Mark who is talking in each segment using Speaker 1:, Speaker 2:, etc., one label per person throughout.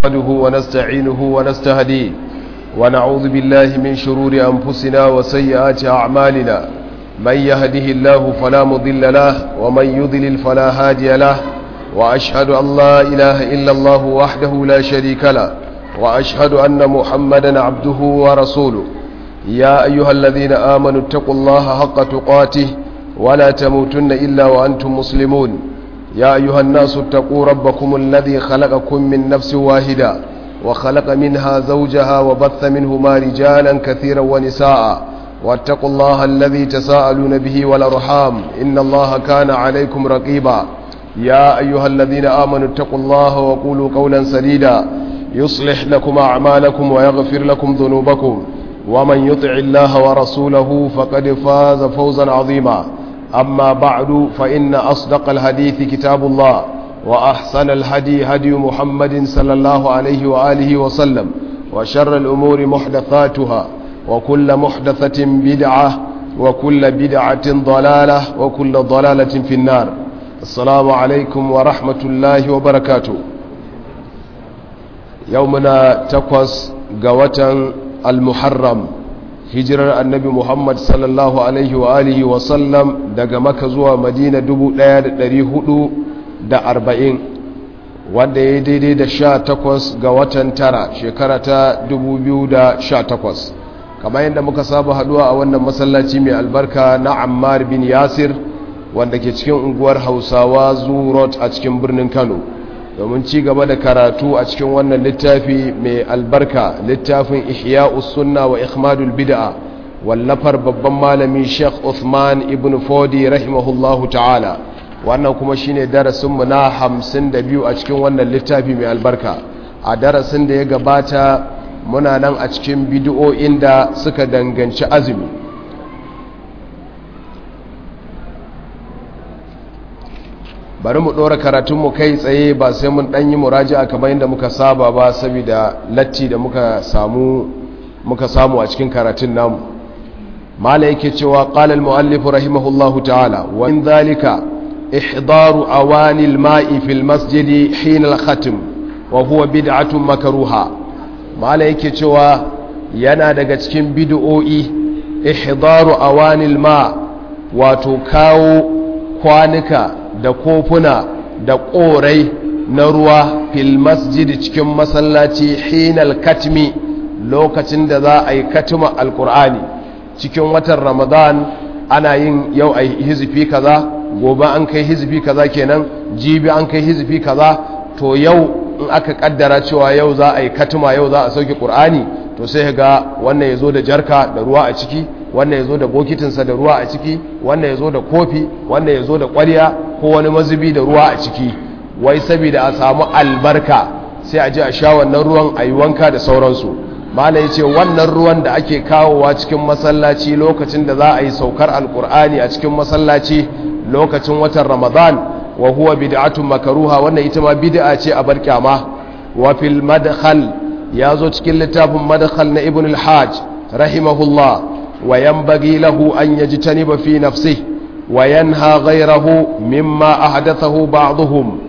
Speaker 1: نحمده ونستعينه ونستهديه ونعوذ بالله من شرور أنفسنا وسيئات أعمالنا من يهده الله فلا مضل له ومن يضلل فلا هادي له وأشهد أن لا إله إلا الله وحده لا شريك له وأشهد أن محمدا عبده ورسوله يا أيها الذين آمنوا اتقوا الله حق تقاته ولا تموتن إلا وأنتم مسلمون يا أيها الناس اتقوا ربكم الذي خلقكم من نفس واحدة وخلق منها زوجها وبث منهما رجالا كثيرا ونساء واتقوا الله الذي تساءلون به والأرحام إن الله كان عليكم رقيبا يا أيها الذين آمنوا اتقوا الله وقولوا قولا سديدا يصلح لكم أعمالكم ويغفر لكم ذنوبكم ومن يطع الله ورسوله فقد فاز فوزا عظيما أما بعد فإن أصدق الحديث كتاب الله وأحسن الهدي هدي محمد صلى الله عليه وآله وسلم وشر الأمور محدثاتها وكل محدثة بدعة وكل بدعة ضلالة وكل ضلالة في النار السلام عليكم ورحمة الله وبركاته يومنا تقوس قوة المحرم hijirar annabi muhammad sallallahu alaihi wa alihi wa sallam daga maka zuwa madina 1440 wanda ya daidai da sha takwas ga watan tara shekara ta 2018 kamar yadda muka saba haduwa a wannan masallaci mai albarka na ammar bin yasir wanda ke cikin unguwar hausawa zurot a cikin birnin kano domin ci gaba da karatu a cikin wannan littafi mai albarka littafin ihya'us sunna wa ikhmadul bid'a wallafar babban malami Sheikh Uthman ibn Fodi rahimahullahu ta'ala wannan kuma shine darasin mu na 52 a cikin wannan littafi mai albarka a darasin da ya gabata muna nan a cikin bid'o'in da suka danganci azumi bari mu ɗora karatunmu kai tsaye ba sai mun ɗanyi muraji'a kamar yadda muka saba ba saboda latti da muka samu muka samu a cikin karatun namu mala yake cewa qala al-muallif rahimahullahu ta'ala wa min dhalika ihdaru awani al-ma'i fi al-masjid hin al-khatm wa huwa bid'atun makruha mala yake cewa yana daga cikin bid'o'i ihdaru awani al-ma wato kawo kwanuka da kofuna da ƙorai na ruwa fil masjidi cikin masallaci hinal katmi lokacin da za a yi katima alkur'ani cikin watan ramadan ana yin yau a hizifi kaza gobe an kai hizifi kaza kenan jibi an kai hizifi kaza to yau in aka kaddara cewa yau za a yi katima yau za a sauke ƙur'ani to sai ga wannan ya zo da jarka da ruwa a ciki wannan ya zo da bokitinsa da ruwa a ciki wannan ya zo da kofi wannan ya zo da ƙwarya ko wani mazubi da ruwa a ciki wai saboda a samu albarka sai a je a sha wannan ruwan a yi wanka da sauransu mala ya ce wannan ruwan da ake kawowa cikin masallaci lokacin da za a yi saukar alkur'ani a cikin masallaci lokacin watan ramadan wa huwa bid'atun makaruha wannan ita ma bid'a ce a bar kyama wa fil madkhal ya zo cikin littafin madkhal na ibn al-hajj rahimahullah wa yanbaghi lahu an yajtaniba fi nafsihi وينهى غيره مما أحدثه بعضهم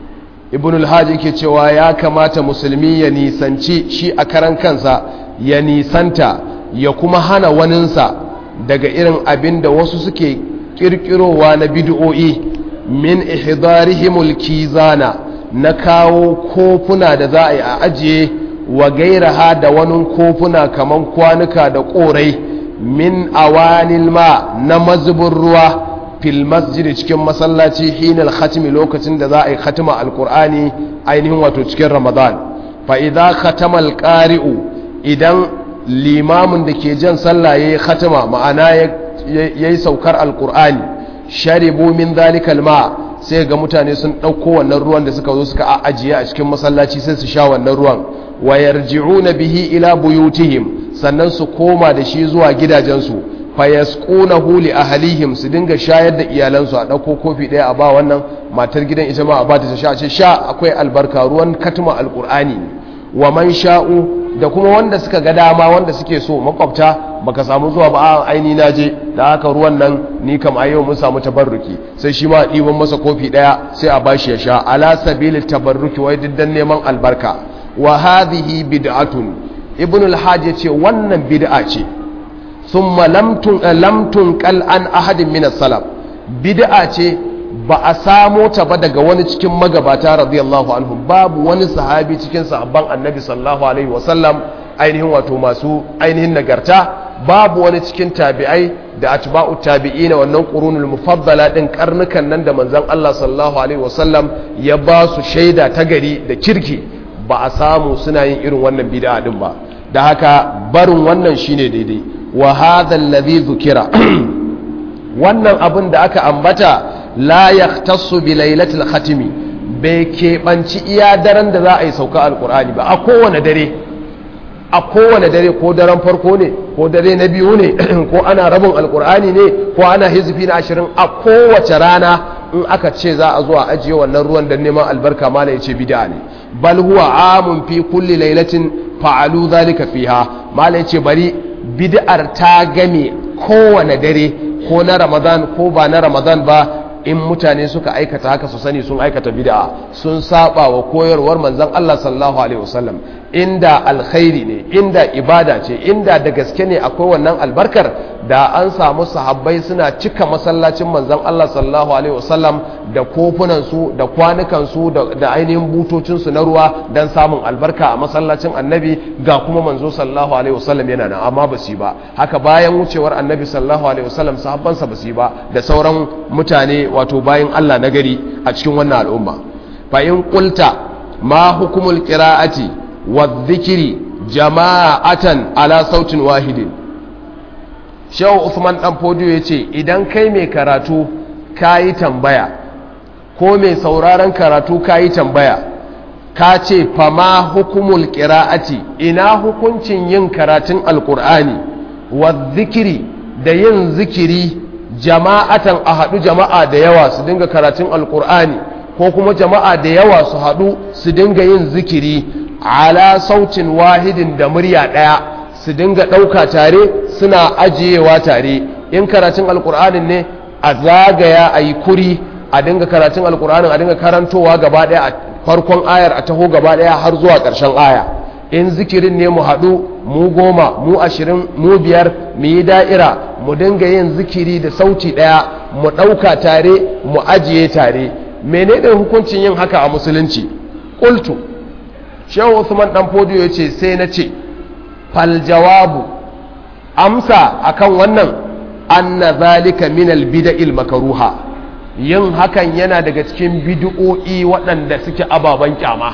Speaker 1: ابن الحاج yake cewa ya kamata musulmi ya nisanci shi a karan kansa ya nisanta ya kuma hana waninsa daga irin abin da wasu suke kirkirowa na bid'o'i min ihdarihimul kizana na kawo kofuna da za a yi a ajiye wa gairaha da wani kofuna kaman kwanuka da korai min awanil ma na mazubin ruwa fil masjidi cikin masallaci hinal khatimi lokacin da za a yi khatima alkur'ani ainihin wato cikin ramadan fa idza khatama alqari'u idan limamin da ke jan sallah yayi khatima ma'ana yayi saukar alkur'ani sharibu min zalikal ma sai ga mutane sun dauko wannan ruwan da suka zo suka ajiye a cikin masallaci sai su sha wannan ruwan wa yarji'una bihi ila buyutihim sannan su koma da shi zuwa gidajensu fayasqunahu li ahlihim su dinga shayar da iyalansu a dauko kofi daya a ba wannan matar gidan ita ma a ba ta sha ce sha akwai albarka ruwan katma alqur'ani wa man sha'u da kuma wanda suka ga dama wanda suke so makwabta baka samu zuwa ba a aini na je da haka ruwan nan ni kam a yau mun samu tabarruki sai shi ma ɗiban masa kofi ɗaya sai a bashi ya sha ala sabili tabarruki wai diddan neman albarka wa hadhihi bid'atun ibn al-hajj yace wannan bid'a ce thumma lam tun lam tunqal an ahadin min as-salaf bid'a ce ba a samo ta ba daga wani cikin magabata radiyallahu anhu babu wani sahabi cikin sahabban annabi sallallahu alaihi wasallam ainihin wato masu ainihin nagarta babu wani cikin tabi'ai da atba'u tabi'ina wannan qurunul mufaddala din karnukan nan da manzon Allah sallallahu alaihi wasallam ya ba su shaida ta gari da kirki ba a samu suna yin irin wannan bid'a din ba da haka barin wannan shine daidai wa hadha alladhi dhukira wannan abin da aka ambata la yahtassu bi lailatul khatimi bai keɓanci iya daren da za a yi sauka alkur'ani ba a kowane dare a kowane dare ko daren farko ne ko dare na biyu ne ko ana rabin alkur'ani ne ko ana hizfi na ashirin a kowace rana in aka ce za a zuwa ajiye wannan ruwan don neman albarka mala ya ce bida ne bal huwa amun fi kulli lailatin fa'alu zalika fiha mala ya ce bari bid'ar ta game kowane dare ko na ramadan ko ba na ramadan ba in mutane suka aikata haka su sani sun aikata bid'a sun saba wa koyarwar manzon Allah sallallahu alaihi wasallam inda alkhairi ne inda ibada ce inda da gaske ne akwai wannan albarkar da an samu sahabbai suna cika masallacin manzon Allah sallallahu alaihi wasallam da kofunan su da kwanukan su da ainihin butocin su na ruwa dan samun albarka a masallacin annabi ga kuma manzo sallallahu alaihi wasallam yana nan amma ba su yi ba haka bayan wucewar annabi sallallahu alaihi wasallam sahabbansa ba su yi ba da sauran mutane wato bayan Allah na gari a cikin wannan al'umma fa in qulta ma hukumul qira'ati wa dhikri jama'atan ala sautin wahidin Shehu Usman dan Fodiyo yace idan kai mai karatu kayi tambaya ko mai sauraron karatu kayi tambaya ka ce fa ma hukumul qira'ati ina hukuncin yin karatun alqur'ani wa dhikri da yin zikiri jama'atan a haɗu jama'a da yawa su dinga karatun alkur'ani ko kuma jama'a da yawa su haɗu su dinga yin zikiri ala sautin wahidin da murya ɗaya su dinga ɗauka tare suna ajiyewa tare in karatun alkur'anin ne a zagaya a yi kuri a dinga karatun alkur'anin a dinga karantowa gaba ɗaya a farkon ayar a taho gaba ɗaya har zuwa ƙarshen aya in zikirin ne mu haɗu mu goma mu ashirin mu biyar mu yi da'ira mu dinga yin zikiri da sauti ɗaya mu ɗauka tare mu ajiye tare menene hukuncin yin haka a musulunci ƙultu shehu usman ɗan fodiyo ya ce sai na ce fal jawabu amsa akan wannan anna zalika minal bida'il makaruha yin hakan yana daga cikin bid'o'i waɗanda suke ababen kyama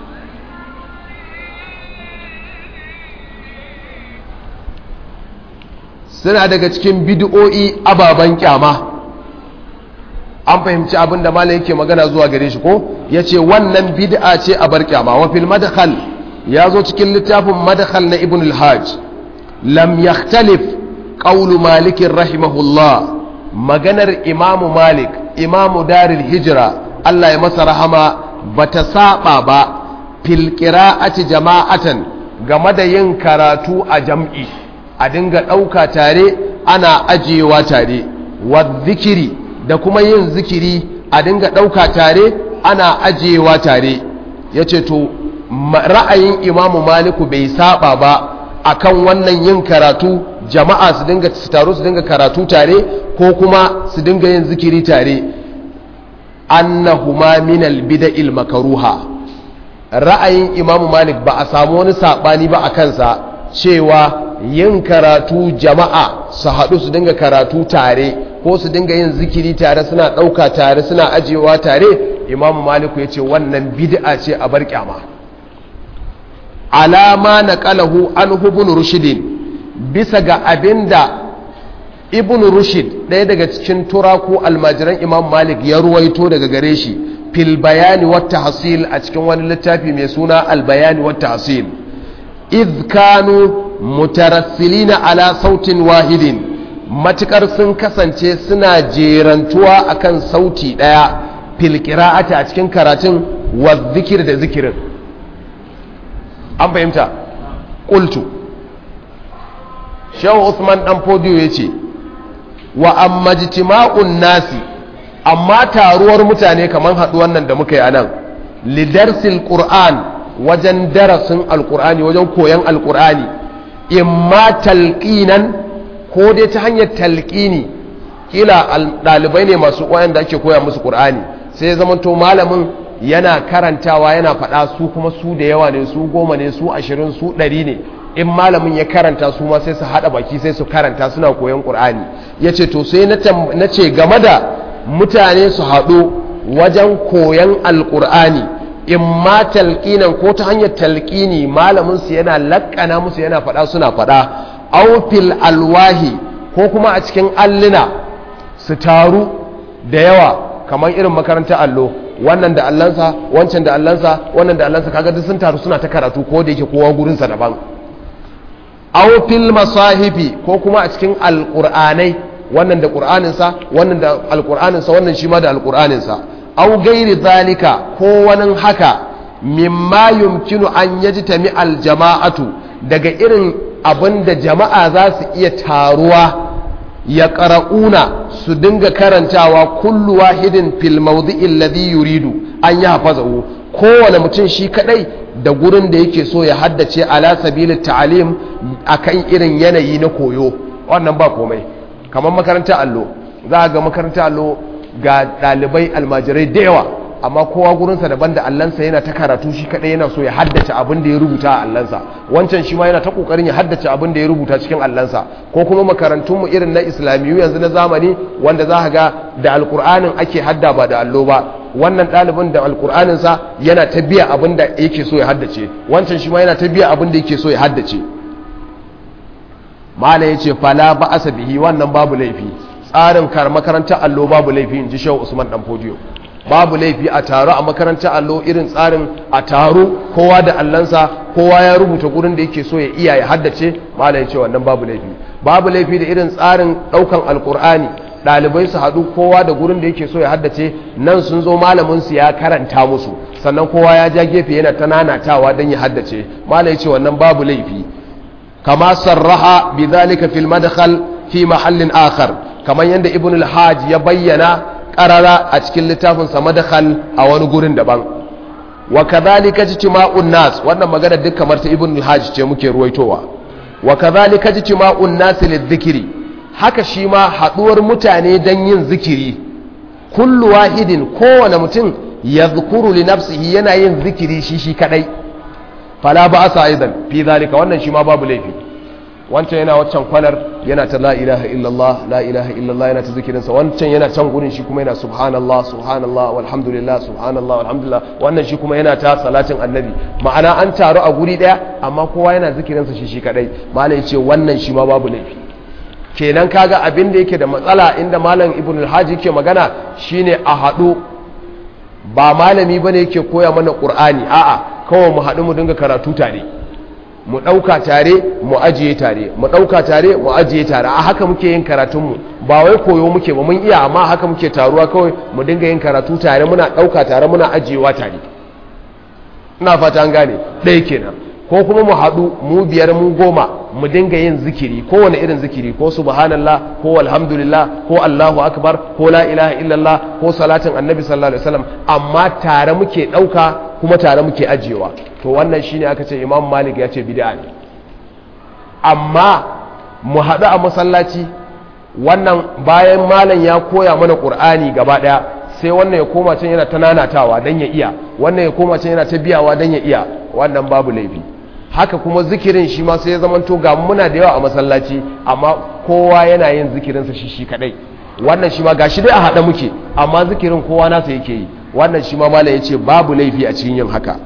Speaker 1: suna daga cikin bid'o'i ababen kyama an fahimci abin da malam yake magana zuwa gare shi ko ya ce wannan bid'a ce a bar kyama wa fil madkhal ya zo cikin littafin madkhal na ibn al-hajj lam yakhtalif qawlu malik rahimahullah maganar imamu malik imamu daril hijra Allah ya masa rahama bata saba ba fil qira'ati jama'atan game da yin karatu a jam'i a dinga ɗauka tare ana ajiyewa tare wa zikiri da kuma yin zikiri a dinga ɗauka tare ana ajiyewa tare ya ce to ra'ayin imamu maliku bai saba ba akan wannan yin karatu jama'a su dinga su taru su dinga karatu tare ko kuma su dinga yin zikiri tare annahuma minal bida'il makaruha ra'ayin imamu malik ba a samu wani saɓani ba a kansa cewa yin karatu jama'a su haɗu su dinga karatu tare ko su dinga yin zikiri tare suna ɗauka tare suna ajiyewa tare imamu maliku ya ce wannan bid'a ce a bar kyama alama na ƙalahu an hubun rushidin bisa ga abin da ibn rushid ɗaya daga cikin turaku almajiran imam malik ya ruwaito daga gare shi fil bayani wata hasil a cikin wani littafi mai suna albayani wata hasil idh kanu mutarassilina ala sautin wahidin matukar sun kasance suna jerantuwa akan sauti daya fil qira'ati a cikin karatun wa zikir da zikirin an fahimta qultu shaw Usman dan fodiyo yace wa amma jitima'un nasi amma taruwar mutane kaman haduwan nan da muka yi anan lidarsil qur'an wajen darasin alkur'ani wajen koyon alkur'ani imma talqinan ko dai ta hanyar talqini kila ɗalibai ne masu da ake koya musu qur'ani sai ya zamanto malamin yana karantawa yana faɗa su kuma su da yawa ne su goma ne su ashirin su ɗari ne in malamin ya karanta su ma sai su haɗa baki sai su karanta suna koyon ƙur'ani ya ce to sai na ce game da mutane su haɗu wajen koyon alƙur'ani in ma talƙinan ko ta hanyar talƙini malamin su yana laƙana musu yana faɗa suna faɗa aufil alwahi ko kuma a cikin alluna su taru da yawa kamar irin makarantar allo wannan da allansa wancan da allansa wannan da allansa kaga duk sun taru suna ta karatu ko da yake kowa gurinsa daban aw fil masahifi ko kuma a cikin alqur'anai wannan da qur'aninsa wannan da alqur'aninsa wannan shi ma da alqur'aninsa aw gairi zalika ko wani haka mimma yumkinu an yajtami aljama'atu daga irin abinda jama'a za su iya taruwa ya ƙara'una su dinga karantawa kullu wahidin fil mawdi'il ladhi yuridu an ya hafazahu kowane mutum shi kadai da gurin da yake so ya haddace ala sabilit ta'alim akan irin yanayi na koyo wannan ba komai kamar makarantar allo za ga makarantar allo ga dalibai almajirai da yawa amma kowa gurinsa daban da allansa yana ta karatu shi kadai yana so ya haddace abin da ya rubuta a allansa wancan shi ma yana ta kokarin ya haddace abin da ya rubuta cikin allansa ko kuma makarantunmu irin na islamiyu yanzu na zamani wanda za ga da alkur'anin ake hadda ba da allo ba wannan ɗalibin da alkur'aninsa yana ta biya abin da yake so ya haddace wancan shi ma yana ta biya abin da yake so ya haddace mala ya ce fala ba asa bihi wannan babu laifi tsarin kar makarantar allo babu laifi in ji shehu usman dan fodiyo babu laifi a taro a makarantar allo irin tsarin a taro kowa da allansa kowa ya rubuta gurin da yake so ya iya ya haddace mala ya ce wannan babu laifi babu laifi da irin tsarin daukan alkur'ani ɗalibai su haɗu kowa da gurin da yake so ya haddace nan sun zo malamin su ya karanta musu sannan kowa ya ja gefe yana ta nanatawa don ya haddace mala ya ce wannan babu laifi kama sarraha bi zalika fil madkhal fi mahallin akhar kamar yadda ibn al-hajj ya bayyana karara a cikin littafin sa madkhal a wani gurin daban wa kadhalika ijtima'un nas wannan magana duk kamar ta ibn al-hajj ce muke ruwaitowa wa kadhalika ijtima'un nas lidhikri haka shi ma haduwar mutane dan yin zikiri kullu wahidin kowane mutum yadhkuru li nafsihi yana yin zikiri shi shi kadai fala ba'sa aidan fi zalika wannan shi ma babu laifi wancan yana waccan kwanar yana ta la ilaha illallah la ilaha illallah yana ta zikirinsa wancan yana can gurin shi kuma yana subhanallah subhanallah walhamdulillah subhanallah walhamdulillah wannan shi kuma yana ta salatin annabi ma'ana an taru a guri daya amma kowa yana zikirinsa shi shi kadai malai ce wannan shi ma babu laifi kenan kaga abin da yake da matsala inda malam ibn al-haji yake magana shine a haɗu ba malami bane yake koya mana qur'ani a'a kawai mu haɗu mu dinga karatu tare mu ɗauka tare mu ajiye tare mu ɗauka tare mu ajiye tare a haka muke yin karatunmu ba wai koyo muke ba mun iya amma haka muke taruwa kawai mu dinga yin karatu tare muna ɗauka tare muna ajiyewa tare ina fata an gane ɗaya kenan ko kuma mu haɗu mu biyar mu goma mu dinga yin zikiri kowane irin zikiri ko subhanallah ko alhamdulillah ko allahu akbar ko la ilaha illallah ko salatin annabi sallallahu alaihi wasallam amma tare muke ɗauka kuma tare muke ajiyewa to wannan shine aka ce imam malik ya ce bid'a ne amma mu haɗu a masallaci wannan bayan malam ya koya mana ƙur'ani gaba ɗaya sai wannan ya koma can yana ta nanatawa don ya iya wannan ya koma can yana ta biyawa don ya iya wannan babu laifi haka kuma zikirin shi ma sai ya zamanto ga muna da yawa a masallaci amma kowa yana yin zikirinsa shi shi kadai wannan shi ma ga shi dai a haɗa muke amma zikirin kowa nasa yake yi wannan shi ma malam ya ce babu laifi a cikin yin haka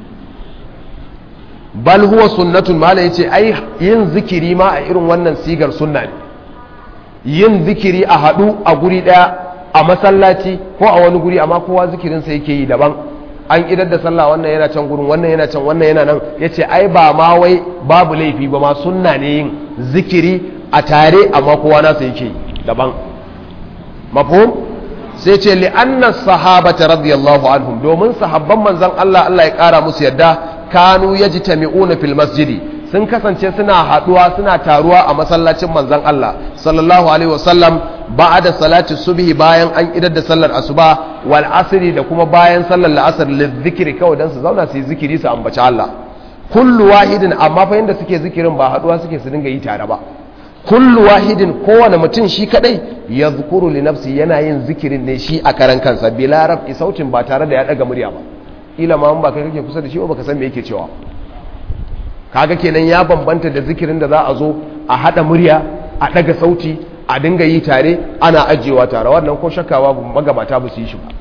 Speaker 1: bal huwa sunnatun malam ya ce ai yin zikiri ma a irin wannan sigar sunna ne yin zikiri a haɗu a guri ɗaya a masallaci ko a wani guri amma kowa zikirinsa yake yi daban an idar da sallah wannan yana can gurin wannan yana can wannan yana nan ya ce ai ba ma wai babu laifi ba ma sunna ne yin zikiri a tare amma kowa nasa yake yi daban mafhum sai ce li'anna sahabata radiyallahu anhum domin sahabban manzon Allah Allah ya kara musu yadda kanu yajtami'una fil masjidi sun kasance suna haduwa suna taruwa a masallacin manzon Allah sallallahu alaihi wasallam ba'da salati subhi bayan an idar da sallar asuba wal asri da kuma bayan sallar la'asar lizikri kawai dan su zauna su yi zikiri su ambaci Allah kullu wahidin amma fa yanda suke zikirin ba haduwa suke su dinga yi tare ba kullu wahidin kowane mutum shi kadai ya zukuru li nafsi yana yin zikirin ne shi a karan kansa bila raf'i sautin ba tare da ya daga murya ba ila ma ba kai kake kusa da shi ba ka san me yake cewa kaga kenan ya bambanta da zikirin da za a zo a hada murya a daga sauti a dinga yi tare ana ajiyewa tare wannan ko shakkawa magabata ba su yi shi ba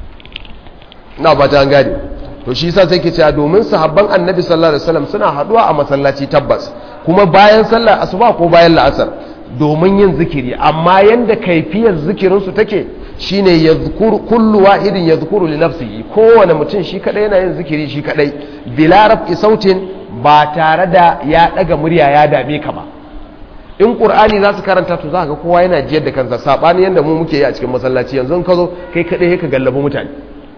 Speaker 1: ina ba ta gane to shi yasa sai ke cewa domin sahabban annabi sallallahu alaihi wasallam suna haduwa a masallaci tabbas kuma bayan sallar asuba ko bayan la'asar domin yin zikiri amma yanda kaifiyar zikirin su take shine yadhkuru kullu wahidin yadhkuru li nafsihi kowane mutum shi kadai yana yin zikiri shi kadai bila raf'i sautin ba tare da ya daga murya ya dame ka ba in qur'ani za su karanta to za ga kowa yana jiyar da kansa sabani yanda mu muke yi a cikin masallaci yanzu in ka zo kai kadai ka gallabi mutane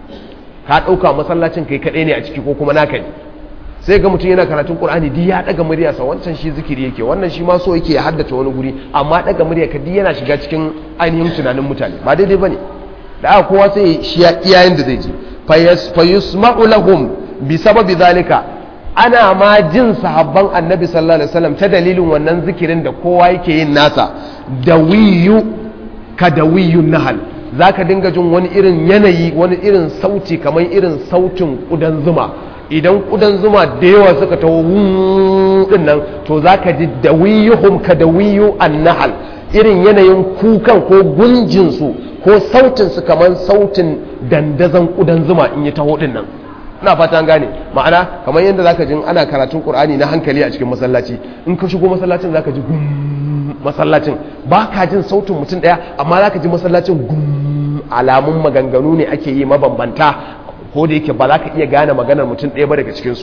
Speaker 1: ka ɗauka masallacin kai kaɗai ne a ciki ko kuma naka ne sai ga mutum yana karatun ƙur'ani di ya ɗaga muryarsa wancan shi zikiri yake wannan shi ma so yake ya haddace wani guri amma ɗaga murya ka di yana shiga cikin ainihin tunanin mutane ba daidai ba ne da aka kowa sai shi ya iyayen da zai ji fa yusma'u lahum bi sababi zalika ana ma jin sahabban annabi sallallahu alaihi wasallam ta dalilin wannan zikirin da kowa yake yin nasa da wiyu ka da wiyun nahal za ka dinga jin wani irin yanayi wani irin sauti kamar irin sautin ƙudan zuma idan ƙudan zuma da yawa suka taho din nan to za ka ji da wiyuhum ka da wiyu annahal irin yanayin kukan ko gunjinsu ko sautinsu kamar sautin dandazon ƙudan zuma in yi taho din nan ina fata gane ma'ana kamar yadda za ka ji ana karatun ƙur'ani na hankali a cikin masallaci in ka shigo masallacin za ka ji gum masallacin ba ka jin sautin mutum ɗaya amma za ka ji masallacin gum alamun maganganu ne ake yi mabambanta ko da yake ba za ka iya gane maganar mutum ɗaya ba daga cikinsu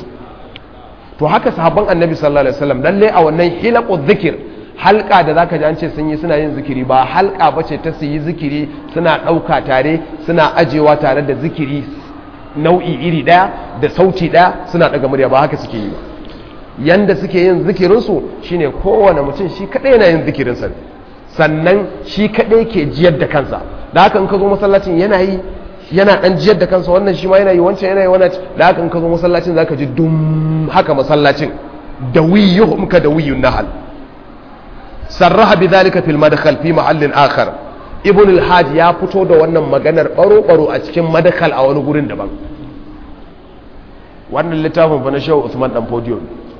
Speaker 1: to haka sahabban annabi sallallahu alaihi wasallam lalle a wannan hilaqu zikir halka da zaka ji an ce sun yi suna yin zikiri ba halka bace ta su yi zikiri suna ɗauka tare suna ajewa tare da zikiri nau'i iri ɗaya da sauti ɗaya suna ɗaga murya ba haka suke yi ba yanda suke yin zikirinsu shine kowane mutum shi kaɗai yana yin zikirinsa sannan shi kaɗai ke jiyar da kansa da haka in ka zo masallacin yana yi yana ɗan jiyar da kansa wannan shi ma yana yi wancan yana yi wannan da haka in ka zo masallacin zaka ji dum haka masallacin da wiyuhum ka da wiyun nahal sarraha bi dhalika fil madkhal fi mahallin akhar ibn al-hajj ya fito da wannan maganar baro baro a cikin madkhal a wani gurin daban wannan littafin fa na shehu Usman dan Podium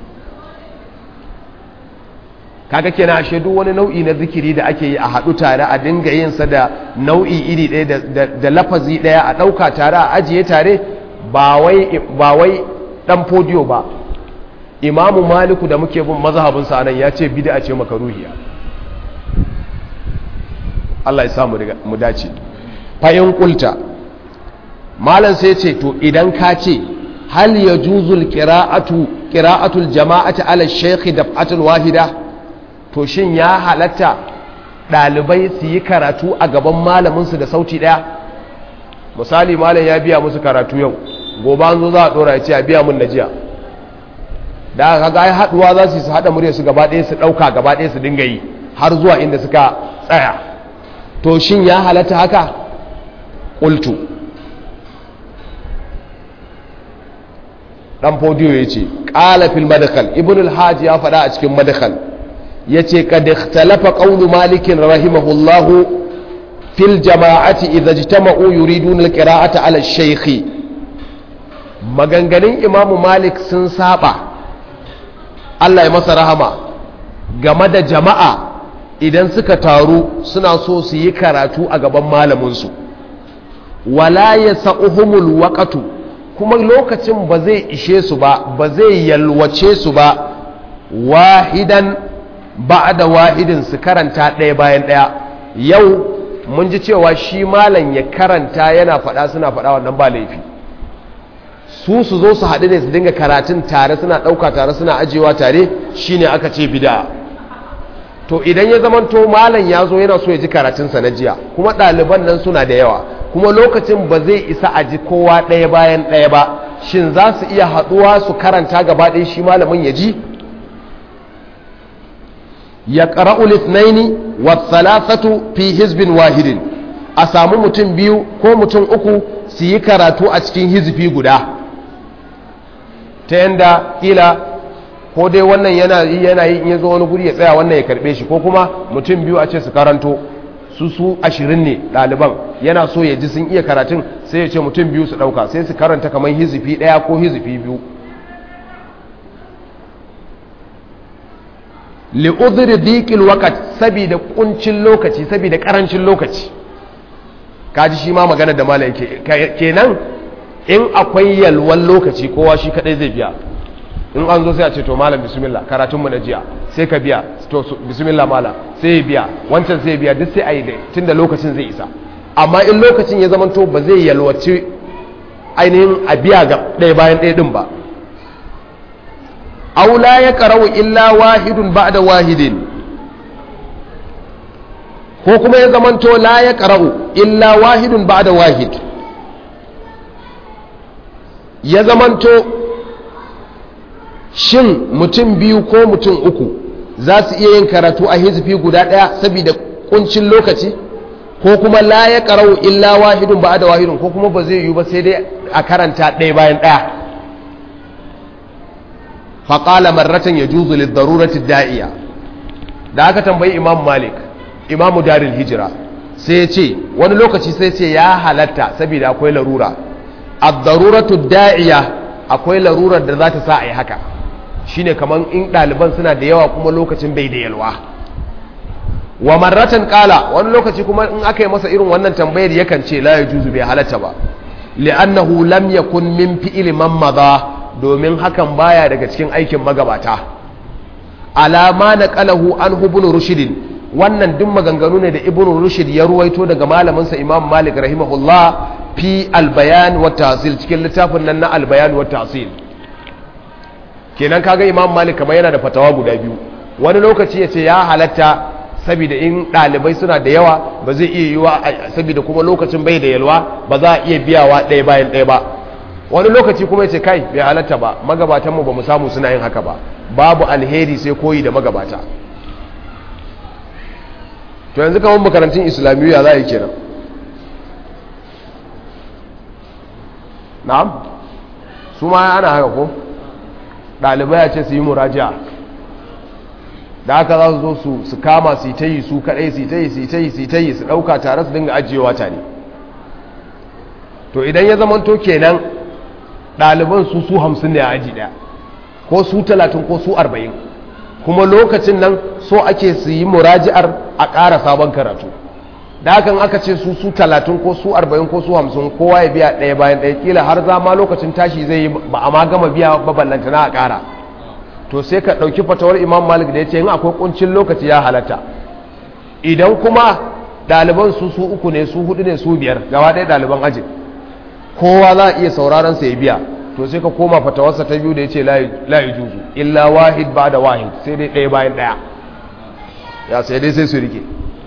Speaker 1: kaga kenan ashe duk wani nau'i na zikiri da ake yi a haɗu tare a dinga yin sa da nau'i iri ɗaya da lafazi ɗaya a ɗauka tare a ajiye tare ba wai ba wai dan podiyo ba imamu maliku da muke bin mazhabin sa nan ya ce bid'a ce makaruhiya Allah ya sa mu dace fayin kulta malam sai ce to idan ka ce hal yajuzul qira'atu qira'atul jama'ati ala shaykh daf'atul wahida to shin ya halatta ɗalibai su yi karatu a gaban malaminsu da sauti ɗaya misali malam ya biya musu karatu yau gobe an zo za a ɗora ya ce a biya mun na jiya da aka ga haɗuwa za su haɗa murya su gaba ɗaya su ɗauka gaba ɗaya su dinga yi har zuwa inda suka tsaya to shin ya halatta haka ƙultu ɗan fodiyo ya ce ƙala fil madakal ibn al ya faɗa a cikin madakal ya ce kad ikhtalafa qawlu malik rahimahullahu fil jama'ati idza ijtama'u yuriduna al-qira'ata 'ala ash-shaykh maganganun imam malik sun saba Allah ya masa rahama game da jama'a idan suka taru suna so su yi karatu a gaban malamin su wala yasa'uhumul waqtu kuma lokacin ba zai ishe su ba ba zai yalwace su ba wahidan ba da wahidin su karanta ɗaya bayan ɗaya yau mun ji cewa shi malam ya karanta yana faɗa suna faɗa wannan ba laifi su su zo su haɗu ne su dinga karatun tare suna ɗauka tare suna ajiyewa tare shine aka ce bida to idan ya zamanto malam ya zo yana so ya ji karatunsa na jiya kuma ɗaliban nan suna da yawa kuma lokacin ba zai isa a ji kowa ɗaya bayan ɗaya ba shin za su iya haɗuwa su karanta gaba ɗaya shi malamin ya ji ya ƙara'ul ithnaini wa thalathatu fi hizbin wahidin a samu mutum biyu ko mutum uku su yi karatu a cikin hizbi guda ta yanda kila ko dai wannan yana yi yana yi in ya zo wani guri ya tsaya wannan ya karbe shi ko kuma mutum biyu a ce su karanto su su ashirin ne ɗaliban yana so ya ji sun iya karatun sai ya ce mutum biyu su ɗauka sai su karanta kamar hizifi ɗaya ko hizifi biyu li'udhri diqil waqt saboda kuncin lokaci saboda karancin lokaci kaji shi ma magana da malai kenan in akwai yalwan lokaci kowa shi kadai zai biya in an zo sai a ce to malam bismillah karatun mu na jiya sai ka biya to bismillah malam sai ya biya wancan sai ya biya duk sai a yi dai tunda lokacin zai isa amma in lokacin ya zama to ba zai yalwaci ainihin a biya ga ɗaya bayan ɗaya ɗin ba aula ya karau illa wahidun ba'da wahidin ko kuma ya zama to la ya karau illa wahidun ba'da wahid ya zama to shin mutum biyu ko mutum uku za su iya yin karatu a hizfi guda ɗaya saboda kuncin lokaci ko kuma la ya karau illa wahidun ba da wahidun ko kuma ba zai yiwu ba sai dai a karanta ɗaya bayan ɗaya faƙala marratan ya juzu lidarurati da'iya da aka tambayi imam malik imamu daril hijira sai ya ce wani lokaci sai ce ya halatta saboda akwai larura ad-daruratu da'iya akwai larurar da za ta sa a yi haka shine kamar in ɗaliban suna da yawa kuma lokacin bai da yalwa wa marratan kala wani lokaci kuma in aka yi masa irin wannan tambayar yakan ce la yajuzu bai halatta ba li'annahu lam yakun min fi'li man madha domin hakan baya daga cikin aikin magabata alama na qalahu an ibn rushd wannan duk maganganu ne da ibn rushd ya ruwaito daga malamin sa imam malik rahimahullah fi al-bayan wa tahsil cikin littafin nan na al-bayan wa tahsil kenan kaga imam malik kamar yana da fatawa guda biyu wani lokaci ya ce ya halatta saboda in ɗalibai suna da yawa ba zai iya yiwa saboda kuma lokacin bai da yalwa ba za a iya biyawa ɗaya bayan ɗaya ba wani lokaci kuma ya ce kai bai halatta ba magabatanmu ba mu samu suna yin haka ba babu alheri sai koyi da magabata to yanzu kamar makarantun islamiyya za a yi kenan na'am su ma ana haka ko ɗalibai a ce su yi murajiya da aka za su zo su su kama su ta yi su kaɗai su ta yi su ta yi su ta yi su ɗauka tare su dinga ajiyewa tare to idan ya zama to kenan ɗaliban su su hamsin ne a aji ɗaya ko su talatin ko su arba'in kuma lokacin nan so ake su yi muraji'ar a ƙara sabon karatu da hakan aka ce su su talatin ko su arba'in ko su hamsin kowa ya biya ɗaya bayan ɗaya kila har zama lokacin tashi zai yi ba a ma gama biya baballanta na a ƙara to sai ka ɗauki fatawar imam malik da ya ce yin akwai ƙuncin lokaci ya halatta idan kuma ɗaliban su su uku ne su hudu ne su biyar gaba ɗaya ɗaliban ajin kowa za a iya sauraron sa ya biya to sai ka koma fatawarsa ta biyu da ya ce layi juzu illa wahid ba da wahid sai dai ɗaya bayan ɗaya ya sai dai sai su rike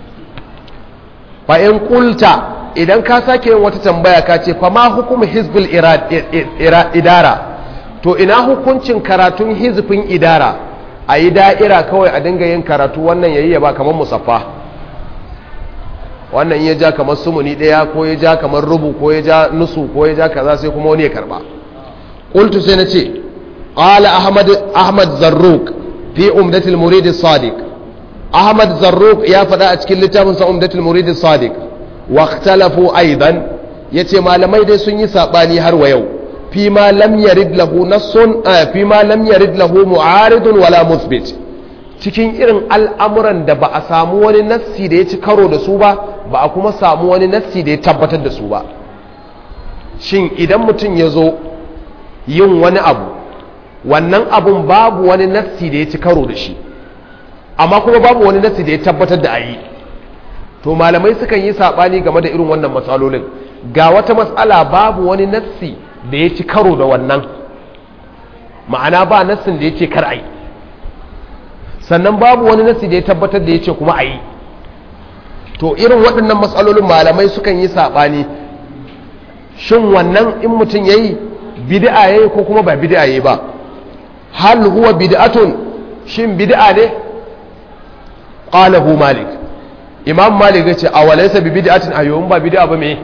Speaker 1: fa'in kulta idan ka sake yin wata tambaya ka ce fama hukumu hizbul idara to ina hukuncin karatun hizbin idara a yi da'ira kawai a dinga yin karatu wannan yayi ya ba kamar musaffa wannan ya ja kamar sumuni ɗaya ko ya ja kamar rubu ko ya ja nusu ko ya ja kaza sai kuma wani ya karba qultu sai na ce qala ahmad ahmad zarruq fi umdatil murid as-sadiq ahmad zarruq ya faɗa a cikin littafin sa umdatul murid sadiq wa ikhtalafu aidan yace malamai dai sun yi sabani har wa yau fi ma lam yarid lahu nassun fi ma lam yarid lahu mu'aridun wala muthbit cikin irin al'amuran da ba a samu wani nassi da ya ci karo da su ba ba a kuma samu wani nassi da ya tabbatar da su ba shin idan mutum ya zo yin wani abu wannan abun babu wani nassi da ya ci karo da shi amma kuma babu wani nassi da ya tabbatar da a yi to malamai sukan yi saɓani game da irin wannan matsalolin ga wata matsala babu wani nassi da ya ci karo da wannan ma'ana ba nassin da ya ce kar a yi sannan babu wani nassi da ya tabbatar da ya ce kuma a yi to irin waɗannan matsalolin malamai sukan yi saɓani shin wannan in mutum ya yi bid'a ya yi ko kuma ba bid'a ya yi ba hal huwa bid'atun shin bid'a ne qalahu malik imam malik yace awalaysa bi bid'atin ayyun ba bid'a ba me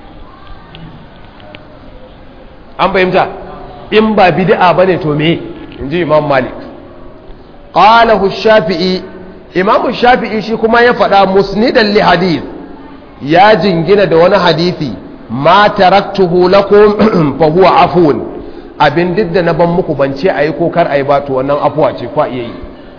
Speaker 1: an fahimta in ba bid'a bane to me inji imam malik qalahu shafi'i imam shafi'i shi kuma ya faɗa musnidan li hadith ya jingina da wani hadisi ma taraktuhu lakum fa huwa afun abin duk da na ban muku ban ce ayi ko kar ayi ba to wannan afuwa ce kwa iya yi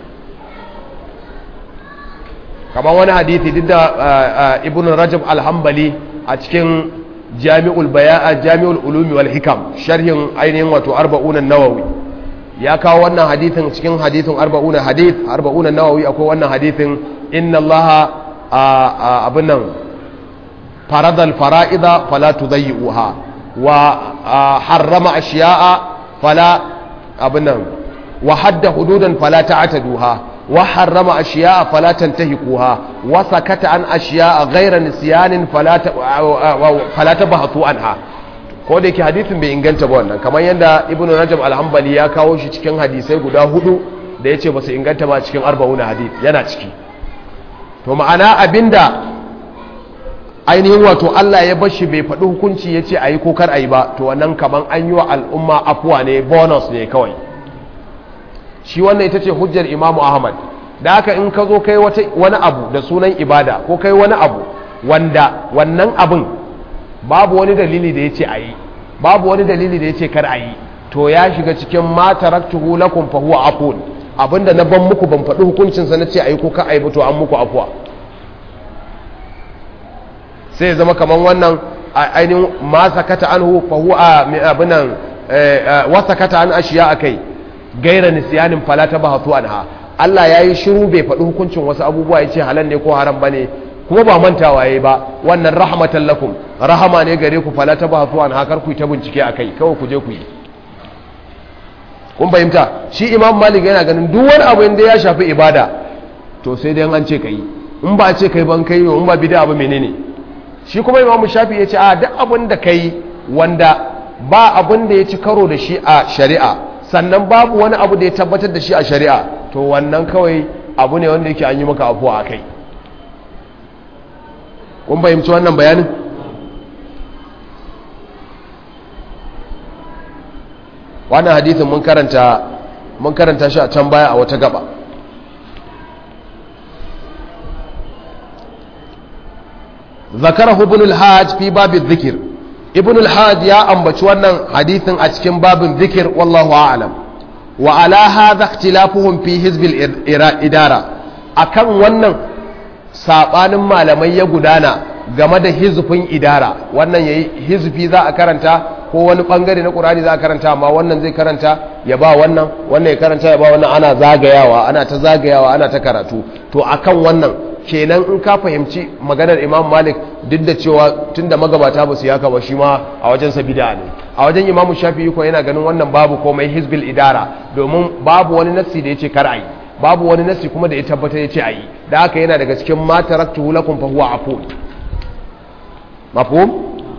Speaker 1: kamar wani hadisi duk da ibn rajab al-hanbali a cikin jami'ul baya'a jami'ul ulumi wal hikam sharhin ainihin wato arba'un an-nawawi ya kawo wannan hadithin cikin hadithin arba'un hadith arba'un an-nawawi akwai wannan hadithin inna allaha abin nan faradal fara'ida fala tudayyi'uha wa harrama ashiya'a fala abin nan wa hadda hududan fala ta'taduha وحرم أشياء فلا تنتهكوها وسكت عن أشياء غير نسيان فلا فلا تبحثوا عنها ko da yake hadisin bai inganta ba wannan kamar yadda ibn rajab al-hanbali ya kawo shi cikin hadisai guda hudu da yace ba su inganta ba cikin arba'una hadith yana ciki to ma'ana abinda ainihin wato Allah ya bashi bai faɗi hukunci yace ayi ko kar ayi ba to wannan kaman an yi wa al'umma afuwa ne bonus ne kawai shi wannan ita ce hujjar imamu ahmad da haka in ka zo kai wani abu da sunan ibada ko kai wani abu wanda wannan abin babu wani dalili da ya ce a yi babu wani dalili da ya ce kar a yi to ya shiga cikin ma taraktuhu lakum fa huwa afun abinda na ban muku ban faɗi hukuncinsa na ce a yi ko ka a yi to an muku afuwa sai ya zama kamar wannan ainihin ma sakata anhu fa huwa abinan wa sakata an ashiya akai gaira nisiyanin fala ta bahatu anha Allah ya yi shiru bai faɗi hukuncin wasu abubuwa ya ce halal ne ko haram ba ne kuma ba mantawa ya ba wannan rahmatan lakum rahama ne gare ku fala ta bahatu anha kar ku yi ta bincike a kai kawai ku je ku yi kun fahimta shi imam malik yana ganin duk wani abu inda ya shafi ibada to sai dai an ce ka yi in ba a ce kai ban kai in ba bida abu menene shi kuma imam shafi ya ce a duk abin da kai wanda ba abin da ya ci karo da shi a shari'a sannan babu wani abu da ya tabbatar da shi a shari'a to wannan kawai abu ne wanda yake an yi maka afuwa a kai kun fahimci wannan bayanin wannan hadithin mun karanta mun karanta shi a can baya a wata gaba zakarahu ibn al-hajj fi babu dhikr ibn al-hajj ya ambaci wannan hadithin a cikin babin dhikr wallahu a'lam wa ala hadha ikhtilafuhum fi hizb al-idara akan wannan sabanin malamai ya gudana game da hizfin idara wannan yayi hizfi za a karanta ko wani bangare na qur'ani za a karanta amma wannan zai karanta ya ba wannan wannan ya karanta ya ba wannan ana zagayawa ana ta zagayawa ana ta karatu to akan wannan kenan in ka fahimci maganar imam malik duk da cewa tunda magabata ba su yaka ba shi ma a wajen sa bid'a ne a wajen imam shafi'i ko yana ganin wannan babu komai hizbil idara domin babu wani nassi da yace kar ayi babu wani nassi kuma da ya tabbata yace ayi da haka yana daga cikin ma taraktuhu lakum fa huwa afu mafhum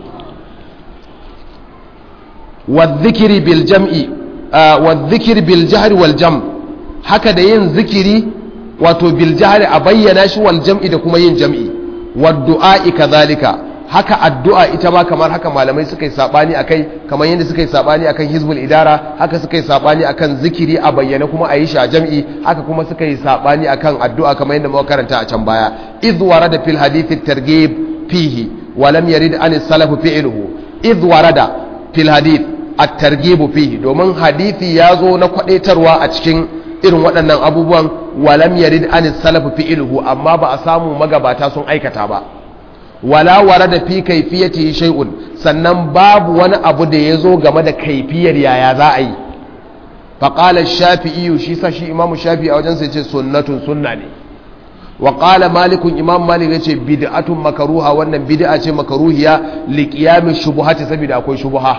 Speaker 1: wadh-dhikri bil jam'i wadh-dhikri bil jahri wal jam haka da yin zikiri wato bil jahri a bayyana shi wal jam'i da kuma yin jam'i wad du'a'i kadhalika haka addu'a ita ma kamar haka malamai suka yi sabani akai kamar yadda suka yi sabani akan hizbul idara haka suka yi sabani akan zikiri a bayyana kuma a yi shi a jam'i haka kuma suka yi sabani akan addu'a kamar yadda muka karanta a can baya idh warada fil hadith at-targhib fihi wa lam yarid an as-salaf fi'luhu idh warada fil hadith at-targhib fihi domin hadisi ya zo na kwadaitarwa a cikin irin waɗannan abubuwan walam yarid an salafu fi'luhu amma ba a samu magabata sun aikata ba wala warada fi kayfiyati shay'un sannan babu wani abu da yazo game da kaifiyar yaya za a yi fa qala ash-shafi'i shi sa shi imam shafi'i a wajen sa yace sunnatun sunna ne wa qala malikun imam malik yace bid'atun makruha wannan bid'a ce makruhiya li qiyam shubuhati saboda akwai shubuha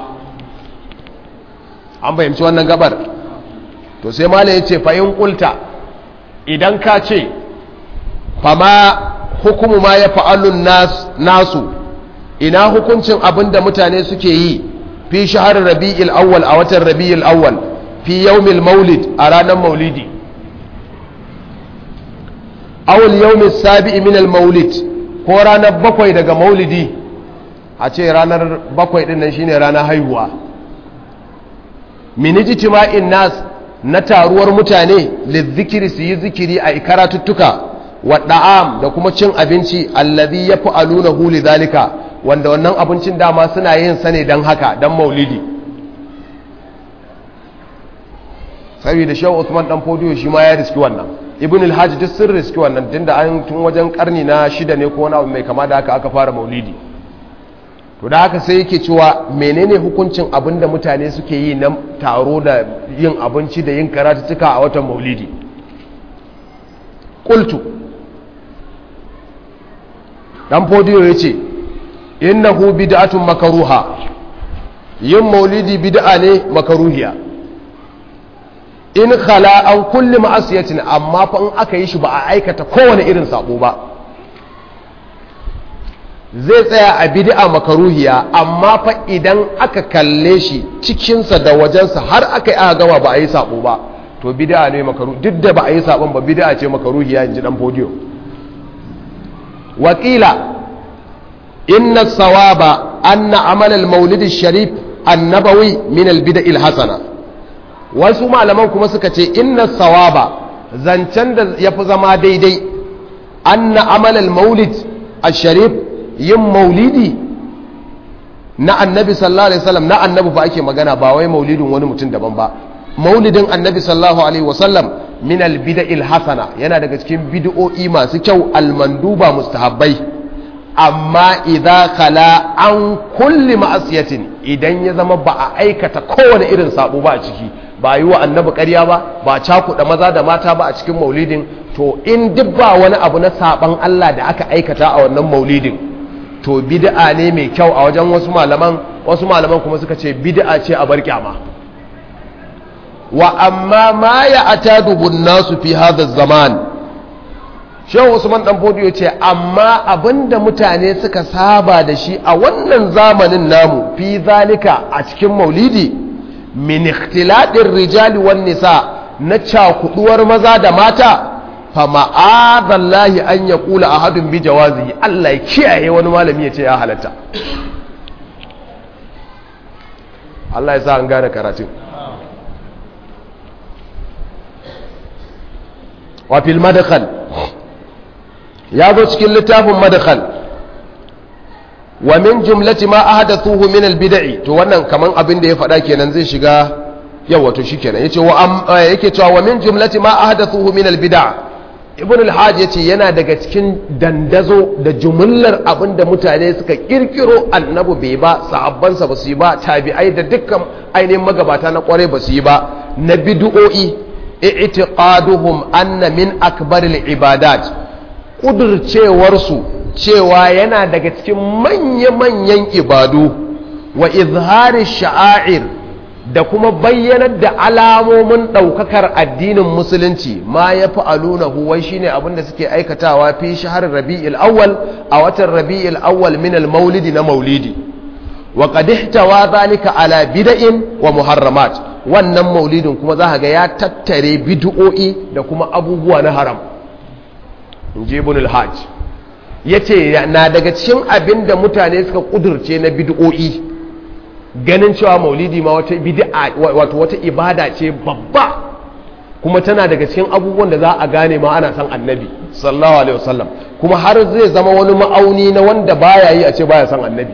Speaker 1: an fahimci wannan gabar to sai mala ya ce fa'in ƙulta idan ka ce fama hukumu ma ya fa'alun nasu ina hukuncin abin da mutane suke yi fi shahar rabi'il awwal a watan rabi'il awwal fi yaumil maulid a ranar maulidi awul yawmi sabi'i min al-maulid ko ranar bakwai daga maulidi a ce ranar bakwai din nan shine ranar haihuwa min ijtima'in nas na taruwar mutane lizikiri su yi zikiri a karatuttuka wa da'am da kuma cin abinci allazi yaf'alunahu lidhalika wanda wannan abincin dama suna yin sa ne dan haka dan maulidi saboda shehu Usman dan Fodiyo shi ma ya riski wannan ibn al-hajj duk sun riski wannan tunda an tun wajen karni na shida ne ko wani abu mai kama da haka aka fara maulidi to da haka sai yake cewa menene hukuncin abin da mutane suke yi na taro da yin abinci da yin karatuttuka a watan maulidi qultu dan Fodiyo yace innahu bid'atun makaruha yin maulidi bid'a ne makaruhiya in khala an kulli ma'asiyatin amma fa in aka yi shi ba a aikata kowane irin sabo ba zai tsaya a bid'a makaruhiya amma fa idan aka kalle shi cikinsa da wajensa har aka yi aka gama ba a yi sabo ba to bid'a ne makaru duk da ba a yi sabon ba bid'a ce makaruhiya in ji dan podiyo wakila inna sawaba anna amal al-maulid sharif annabawi min al-bid'a al-hasana wasu malaman kuma suka ce inna sawaba zancen da ya fi zama daidai anna amalal maulid a sharif yin maulidi na annabi sallallahu alaihi wasallam na annabi ba ake magana ba wai maulidin wani mutum daban ba maulidin annabi sallallahu alaihi wasallam min albida'il hasana yana daga cikin bid'o'i masu kyau almanduba mustahabbai amma idza khala an kulli ma'asiyatin idan ya zama ba a aikata kowane irin sabo ba a ciki ba yi wa annabi ƙarya ba ba cakuɗa maza da mata ba a cikin maulidin to in duk ba wani abu na saban Allah da aka aikata a wannan maulidin to bid'a ne mai kyau a wajen wasu malaman wasu malaman kuma suka ce bid'a ce a bar kyama wa amma ma ya ataduhu nasu fi hadha zaman shehu usman dan fodiyo ce amma abinda mutane suka saba da shi a wannan zamanin namu fi zalika a cikin maulidi min ikhtilaɗin rijali wan nisa na cakuduwar maza da mata fa ma'adallahi an ya kula a hadin bi jawazi Allah ya kiyaye wani malami ya ce ya halatta Allah ya sa an gane karatun wa fil madkhal ya zo cikin littafin madkhal wa min jumlati ma ahdathuhu min al-bid'i to wannan kaman abin da ya faɗa kenan zai shiga yawa to shikenan yace wa yake cewa wa min jumlati ma ahdathuhu min al-bid'a ibn al-hajj yace yana daga cikin dandazo da jumlar abin da mutane suka kirkiro annabi bai ba sahabbansa ba su yi ba tabi'ai da dukkan ainihin magabata na kware ba su yi ba na bid'o'i i'tiqaduhum anna min akbaril ibadat kudurcewarsu cewa yana daga cikin manya-manyan ibadu wa izhari sha'air da kuma bayyanar da alamomin ɗaukakar addinin musulunci ma ya fi aluna huwai shi ne abinda suke aikatawa fi shahar rabi'il awwal a watan rabi'il awwal min maulidi na maulidi wa qadihtawa zalika ala bida'in wa muharramat wannan maulidin kuma za ga ya tattare bid'o'i da kuma abubuwa na haram in ji ibn al-hajj ya ce na daga cikin abin da mutane suka kudurce na bid'o'i ganin cewa maulidi ma wata bid'a wato wata ibada ce babba kuma tana daga cikin abubuwan da za a gane ma ana san annabi sallallahu alaihi wasallam kuma har zai zama wani ma'auni na wanda baya yi a ce baya san annabi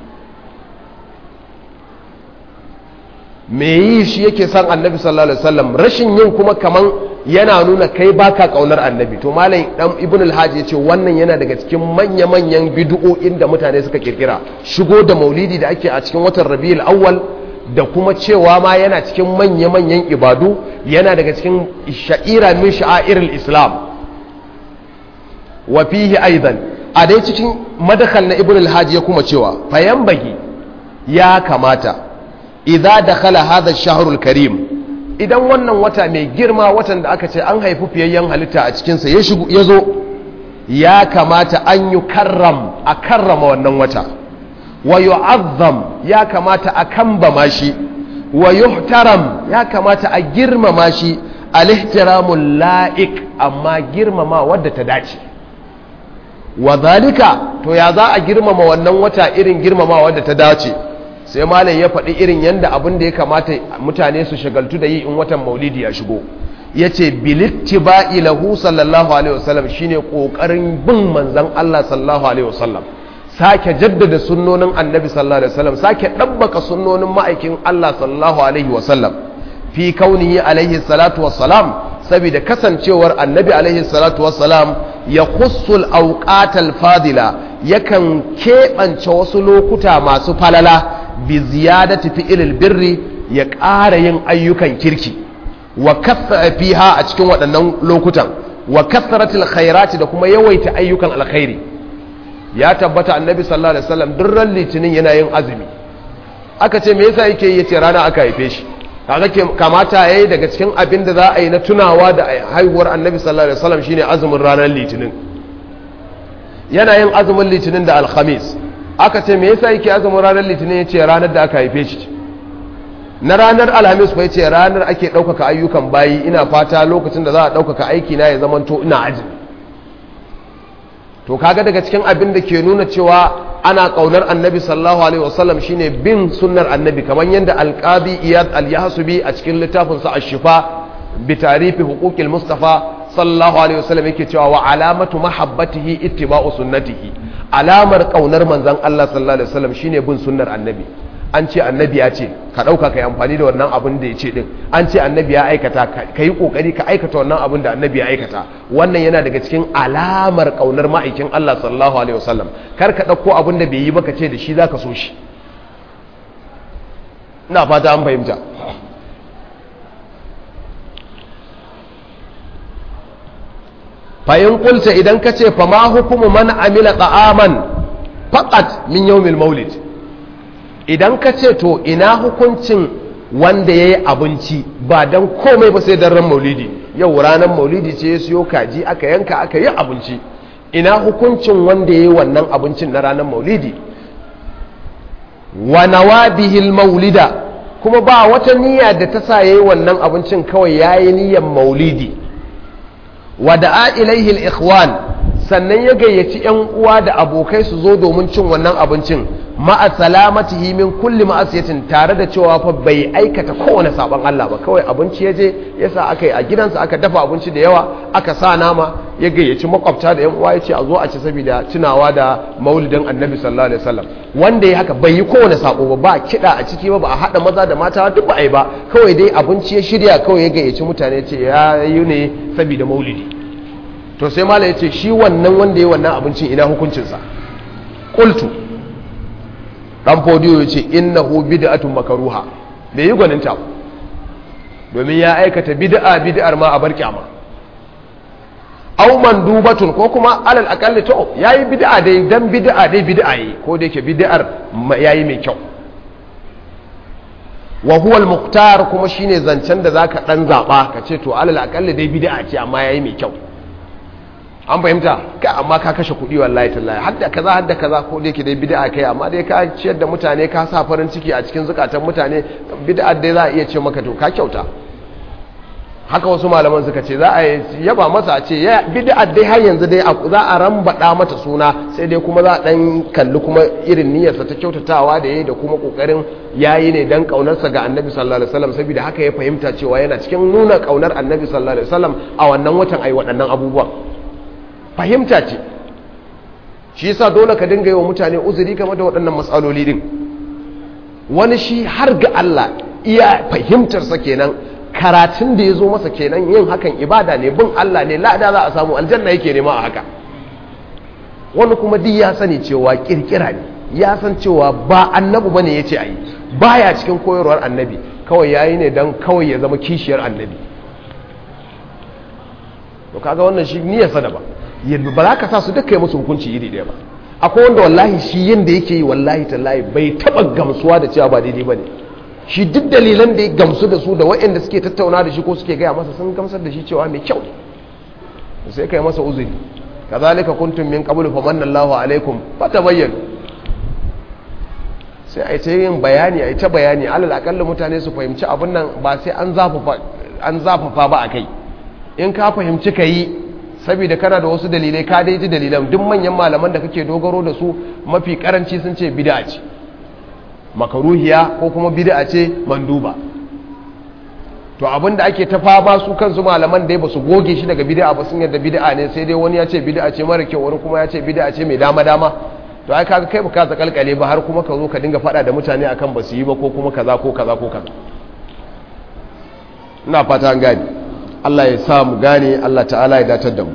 Speaker 1: me yi shi yake san annabi sallallahu alaihi wasallam rashin yin kuma kaman yana nuna kai baka kaunar annabi to malam dan ibn al-hajj yace wannan yana daga cikin manya manyan bid'o'in da mutane suka kirkira shigo da maulidi da ake a cikin watan rabiul awwal da kuma cewa ma yana cikin manya manyan ibadu yana daga cikin sha'ira min sha'airil islam wa fihi aidan a dai cikin madakhal na ibn al-hajj ya kuma cewa fayan bagi ya kamata idza dakhala hadha ash-shahr al-karim idan wannan wata mai girma watan da aka ce an haifi fiyayyen halitta a cikinsa ya shigo ya zo ya kamata an yi karram a karrama wannan wata wa yu'azzam ya kamata a kambama shi wa yuhtaram ya kamata a girmama shi al-ihtiramul la'iq amma girmama wadda ta dace wa zalika to ya za a girmama wannan wata irin girmama wadda ta dace sai malam ya faɗi irin yanda abin da ya kamata mutane su shagaltu da yi in watan maulidi ya shigo ya ce bilittiba'i lahu sallallahu alaihi wasallam shine kokarin bin manzon Allah sallallahu alaihi wasallam sake jaddada sunnonin annabi sallallahu alaihi wasallam sake dabbaka sunnonin ma'aikin Allah sallallahu alaihi wasallam fi kaunihi alaihi salatu wassalam saboda kasancewar annabi alaihi salatu wassalam ya khussul awqatal fadila yakan keɓance wasu lokuta masu falala bi ziyadati fi'ilil birri ya ƙara yin ayyukan kirki wa kathara fiha a cikin waɗannan lokutan wa katharatil khairati da kuma yawaita ayyukan alkhairi ya tabbata annabi sallallahu alaihi wasallam duk ran litinin yana yin azumi aka ce me yasa yake yi yace rana aka haife shi kaga kamata yayi daga cikin abin da za a yi na tunawa da haihuwar annabi sallallahu alaihi wasallam shine azumin ranar litinin yana yin azumin litinin da alkhamis aka ce me yasa yake azumin ranar litinin yace ranar da aka haife shi na ranar alhamis kuwa ce ranar ake ɗaukaka ayyukan bayi ina fata lokacin da za a ɗaukaka aiki na ya zamanto ina azumi to kaga daga cikin abin da ke nuna cewa ana ƙaunar annabi sallallahu alaihi wasallam shine bin sunnar annabi kamar yadda alqadi iyad al-yahsubi a cikin littafin sa ash-shifa bi tarifi huquqil mustafa sallallahu alaihi wasallam yake cewa wa alamatu mahabbatihi ittiba'u sunnatihi alamar ƙaunar manzon Allah sallallahu alaihi wasallam shine bin sunnar annabi an ce annabi ya ce ka ɗauka ka yi amfani da wannan abin da ya ce ɗin an ce annabi ya aikata ka yi ƙoƙari ka aikata wannan abin da annabi ya aikata wannan yana daga cikin alamar ƙaunar ma'aikin Allah sallallahu alaihi wasallam kar ka ɗauko abin da bai yi ba ka ce da shi za ka so shi ina fata an fahimta fa'in kulta idan ka ce fa ma hukumu man amila ta'aman faqat min yawmil maulid idan ka ce to ina hukuncin wanda ya yi abinci ba don komai ba sai don ran maulidi yau ranar maulidi ce ya siyo kaji aka yanka aka yi abinci ina hukuncin wanda ya yi wannan abincin na ranar maulidi wa nawabihil maulida kuma ba wata niyya da ta sa ya yi wannan abincin kawai ya yi niyyar maulidi wa da'a ilaihil ikhwan sannan ya gayyaci 'yan uwa da abokai su zo domin cin wannan abincin ma'a salamatihi min kulli ma'asiyatin tare da cewa fa bai aikata kowane sabon Allah ba kawai abinci ya je ya sa aka yi a gidansa aka dafa abinci da yawa aka sa nama ya gayyaci makwabta da 'yan uwa ya ce a zo a ci saboda tunawa da maulidin annabi sallallahu alaihi wasallam wanda ya haka bai yi kowane sako ba ba kiɗa a ciki ba ba a haɗa maza da mata duk ba a yi ba kawai dai abinci ya shirya kawai ya gayyaci mutane ce ya yi ne saboda maulidi to sai mala ya ce shi wannan wanda ya wannan abincin ina hukuncinsa ƙultu ɗan fodiyo ya ce innahu bid'atun makaruha bai yi gwaninta domin ya aikata bid'a bid'ar ma a bar kyama au mandubatun ko kuma alal akalli to yayi bid'a dai dan bid'a dai bid'a yi ko da yake bid'ar yayi mai kyau wa huwa al-muqtar kuma shine zancen da zaka dan zaba ka ce to alal akalli dai bid'a ce amma yayi mai kyau an fahimta ka amma ka kashe kuɗi wallahi tallahi hadda kaza hadda kaza ko da yake dai bid'a kai amma dai ka ciyar da mutane ka sa farin ciki a cikin zukatan mutane bid'a dai za a iya ce maka to ka kyauta haka wasu malaman suka ce za a yaba masa a ce bid'a dai har yanzu dai za a rambada mata suna sai dai kuma za a dan kalli kuma irin niyyarsa ta kyautatawa da yayi da kuma kokarin yayi ne dan kaunarsa ga Annabi sallallahu alaihi wasallam saboda haka ya fahimta cewa yana cikin nuna kaunar Annabi sallallahu alaihi wasallam a wannan watan ai waɗannan abubuwan fahimta ce shi yasa dole ka dinga yi wa mutane uzuri game da waɗannan matsaloli din wani shi har ga Allah iya fahimtarsa kenan karatun da ya zo masa kenan yin hakan ibada ne bin Allah ne lada za a samu aljanna yake nema a haka wani kuma duk ya sani cewa kirkira ne ya san cewa ba annabi bane ya ce a yi baya cikin koyarwar annabi kawai yayi ne don kawai ya zama kishiyar annabi to kaga wannan shi niyyarsa da ba yadda ba za ka sa su duka yi musu hukunci iri ɗaya ba akwai wanda wallahi shi yin da yake yi wallahi tallahi bai taɓa gamsuwa da cewa ba daidai ba ne shi duk dalilan da ya gamsu da su da waɗanda suke tattauna da shi ko suke gaya masa sun gamsar da shi cewa mai kyau ne sai ka yi masa uzuri kazalika kuntum min qablu famanna Allahu alaikum fatabayyanu sai a yi ta yin bayani a yi ta bayani alal akalla mutane su fahimci abin nan ba sai an zafafa an zafafa ba a kai in ka fahimci ka yi saboda kana da wasu dalilai ka dai ji dalilan duk manyan malaman da kake dogaro da su mafi karanci sun ce bid'a ce makaruhiya ko kuma bid'a ce manduba to abinda ake ta fama su kansu malaman dai ba su goge shi daga bid'a ba sun yadda bid'a ne sai dai wani ya ce bid'a ce mara kyau wani kuma ya ce bid'a ce mai dama dama to ai kaga kai baka ta kalkale ba har kuma ka zo ka dinga fada da mutane akan ba su yi ba ko kuma kaza ko kaza ko kaza ina fata an gane Allah ya sa mu gane Allah ta'ala ya datar da mu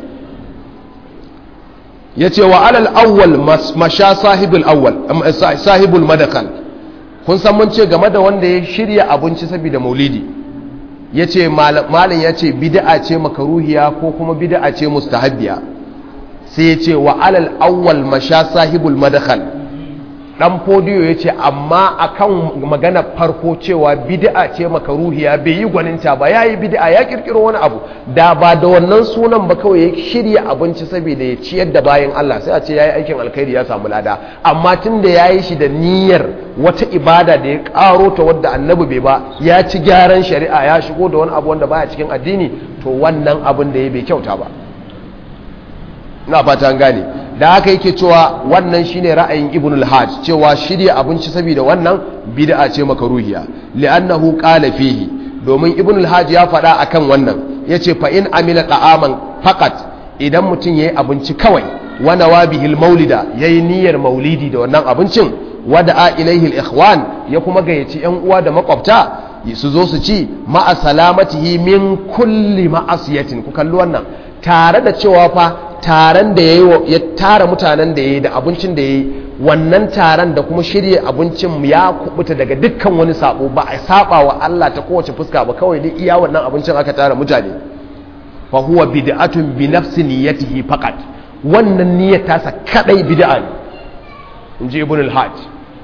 Speaker 1: yace wa alal awwal masha sahibul awwal sahibul madakal kun san mun ce game da wanda ya shirya abinci saboda maulidi yace malin yace bid'a ce makaruhiya ko kuma bid'a ce mustahabbiya sai yace wa alal awwal masha sahibul madakal dan fodiyo ya ce amma akan magana farko cewa bid'a ce makaruhiya bai yi gwaninta ba ya yi bid'a ya kirkiro wani abu da ba da wannan sunan ba kawai ya shirya abinci saboda ya ciyar da bayan Allah sai a ce ya yi aikin alkhairi ya samu lada amma tun da ya yi shi da niyyar wata ibada da ya karo ta wadda annabi bai ba ya ci gyaran shari'a ya shigo da wani abu wanda baya cikin addini to wannan abin da ya bai kyauta ba ina fata an gane da haka yake cewa wannan shine ra'ayin ibn al-hajj cewa shirya abinci saboda wannan bid'a ce makaruhiya li'annahu qala fihi domin ibn al-hajj ya faɗa akan wannan yace fa in amila ta'aman faqat idan mutum yayi abinci kawai wa nawabihi al-maulida yayi niyyar maulidi da wannan abincin wada'a ilaihi al-ikhwan ya kuma gayyaci yan uwa da makwabta su zo su ci ma'a salamatihi min kulli ma'asiyatin ku kalli wannan tare da cewa fa taron da ya tara mutanen da ya yi da abincin da ya yi wannan taron da kuma shirya abincin ya kubuta daga dukkan wani sabo ba a saba wa Allah ta kowace fuska ba kawai dai iya wannan abincin aka tara mutane fa huwa bid'atun bi nafsi niyyatihi faqat wannan niyyar tasa kadai bid'a ne inji ibn al-hajj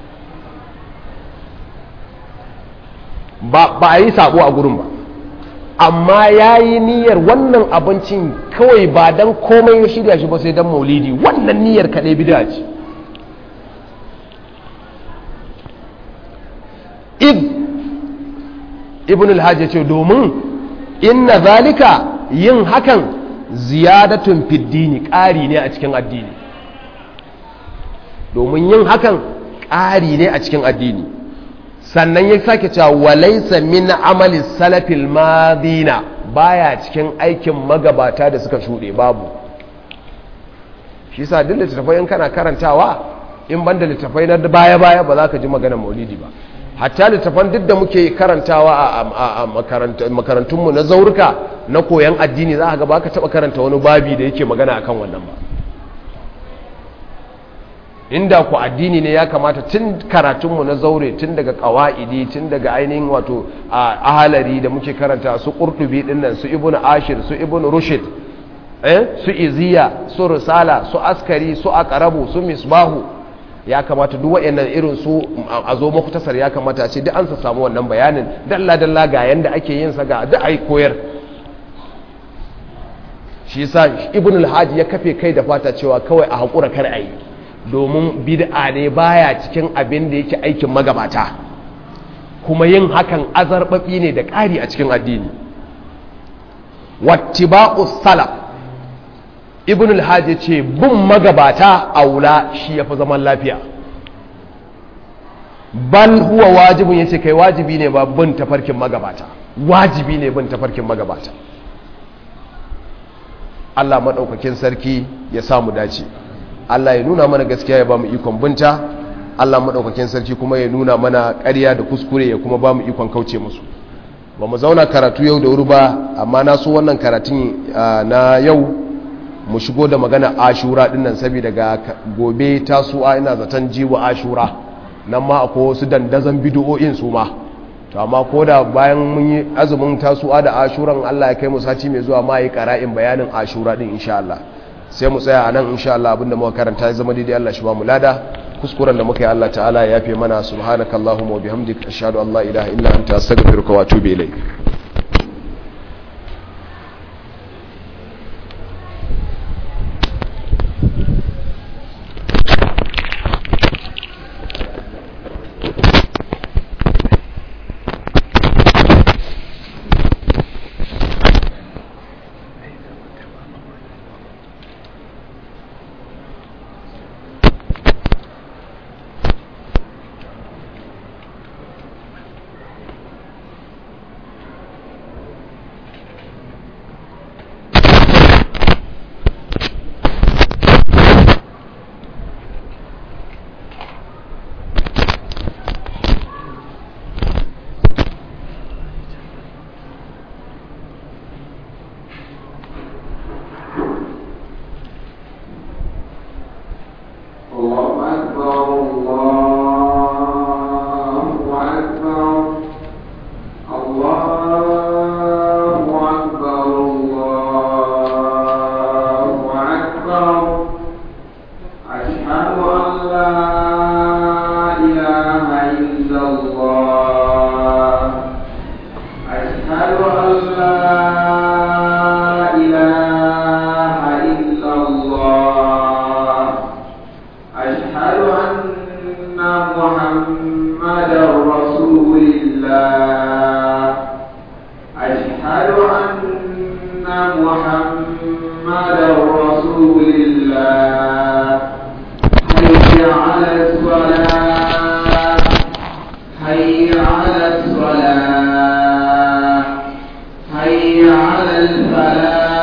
Speaker 1: ba ba a yi sabo a gurin ba amma ya yi niyyar wannan abincin kawai ba don komai ya shirya shi ba sai don maulidi wannan niyyar kaɗai bida ce id ibn alhaji ce domin inna zalika yin hakan ziyadatun fiddini ƙari ne a cikin addini domin yin hakan ƙari ne a cikin addini sannan ya sake cewa walaisa min amali salafil madina baya cikin aikin magabata da suka shuɗe babu shi sa duk littattafai in kana karantawa in banda littattafai na baya-baya ba za ka ji maganar maulidi ba hatta littattafan duk da muke karantawa a makarantunmu na zaurika na koyan addini za ka ga ba ka taɓa karanta wani babi da yake magana akan wannan ba inda ku addini ne ya kamata tun karatunmu na zaure tun daga kawa'idi tun daga ainihin wato a ahalari da muke karanta su ƙurtubi dinnan su ibn ashir su ibn rushid eh su iziya su risala su askari su aqrabu su misbahu ya kamata duk wayannan irin su a zo muktasar ya kamata a ce duk an sa samu wannan bayanin dalla dalla ga yanda ake yin sa ga duk ai koyar shi yasa ibn al-hajj ya kafe kai da fata cewa kawai a hakura kar ayi domin bid'a ne baya cikin abin da yake aikin magabata kuma yin hakan azarbabi ne da ƙari a cikin addini wattiba'u salaf ibn al-hajj ce bin magabata aula shi yafi zaman lafiya bal huwa wajibin yace kai wajibi ne ba bin tafarkin magabata wajibi ne bin tafarkin magabata Allah madaukakin sarki ya samu dace Allah ya nuna mana gaskiya ya ba mu ikon binta Allah maɗaukakin sarki kuma ya nuna mana ƙarya da kuskure ya kuma ba mu ikon kauce musu ba mu zauna karatu yau da wuri ba amma na so wannan karatun na yau mu shigo da magana ashura dinnan saboda ga gobe tasu'a ina zaton jiwa ashura nan ma akwai wasu dandazon bidiyo'in su ma to amma ko da bayan mun yi azumin tasu'a da ashuran Allah ya kai mu sati mai zuwa ma yi qara'in bayanin ashura din insha Allah sai mu tsaya a nan insha Allah abinda muka karanta ya zama daidai Allah shi ba mu lada kuskuren da muka yi Allah ta'ala ya yafe mana subhanakallahumma wa bihamdika ashhadu an la ilaha illa anta astaghfiruka wa atubu ilayk
Speaker 2: محمدا رسول الله حي على الصلاة حي على الصلاة حي على الفلاح